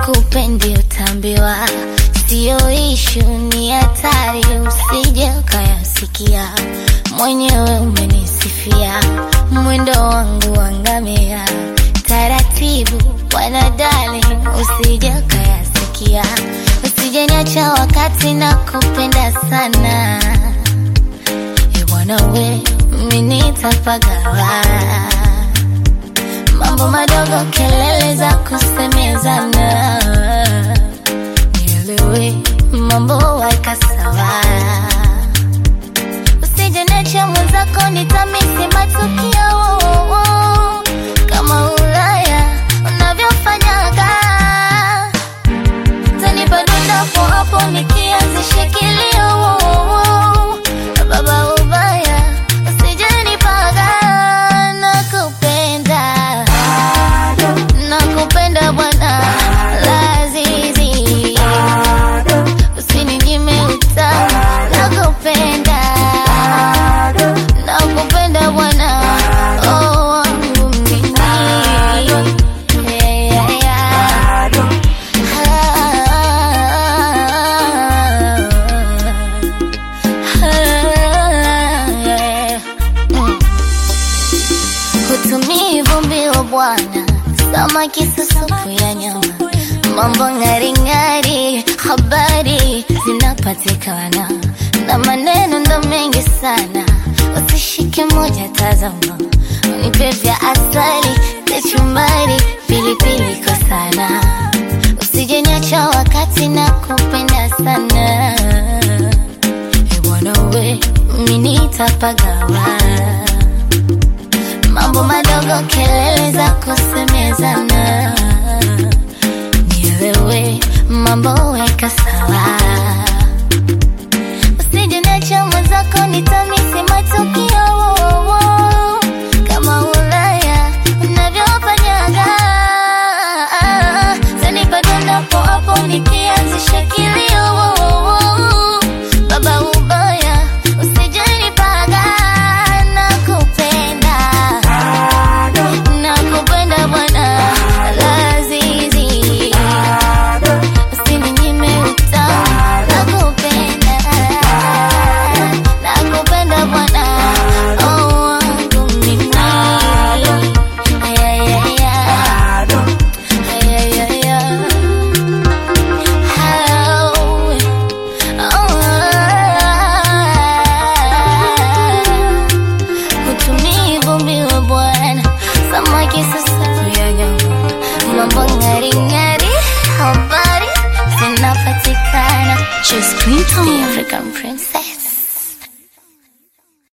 sikupendi utambiwa, siyo ishu, ni hatari, usije ukayasikia. Mwenyewe umenisifia mwendo wangu wangamia, taratibu bwana darling, usije ukayasikia, usije niacha wakati na kupenda sana e bwana we, mimi nitapagawa mambo madogo, kelele za kusemezana, nielewe mambo weka sawa, usije niache mwenzako, nitamisi matukio kama Ulaya unavyofanyaga, tanipa dondapo hapo nikianzisha kilio baba ubaya, usije nipaga, nakupenda nakupenda bwana Lazizi, usininyime utamu, nakupenda nakupenda bwana oh, wangu mimi yeah, yeah, yeah. Ah, mm. Hutumii vumbi wa bwana, samaki supu ya nyama, mambo ng'aring'ari, habari zinapatikana na maneno ndo mengi sana, usishike moja, tazama, unipe vya asali, kachumbari, pilipili kwa sana, usije niacha wakati na kupenda sana, e bwana we, mimi nitapagawa mambo madogo, kelele za kusemezana, nielewe mambo weka sawa, usije niacha mwenzako, nitamisi matukio kama Ulaya unavyofanyaga, tanipa dondapo hapo nikianzisha kilio baba ubaya, usije nipaga, nakupenda nakupenda bwana Lazizi, usininyime utamu, nakupenda nakupenda bwana oh, wangu mimi yeah, yeah, yeah. Yeah, yeah, yeah. Oh, oh, Hutumii vumbi wa bwana, samaki sasa ya nyama, mambo ng'ari ng'ari, habari zinapatikana. Just Queen The Tone. African princess.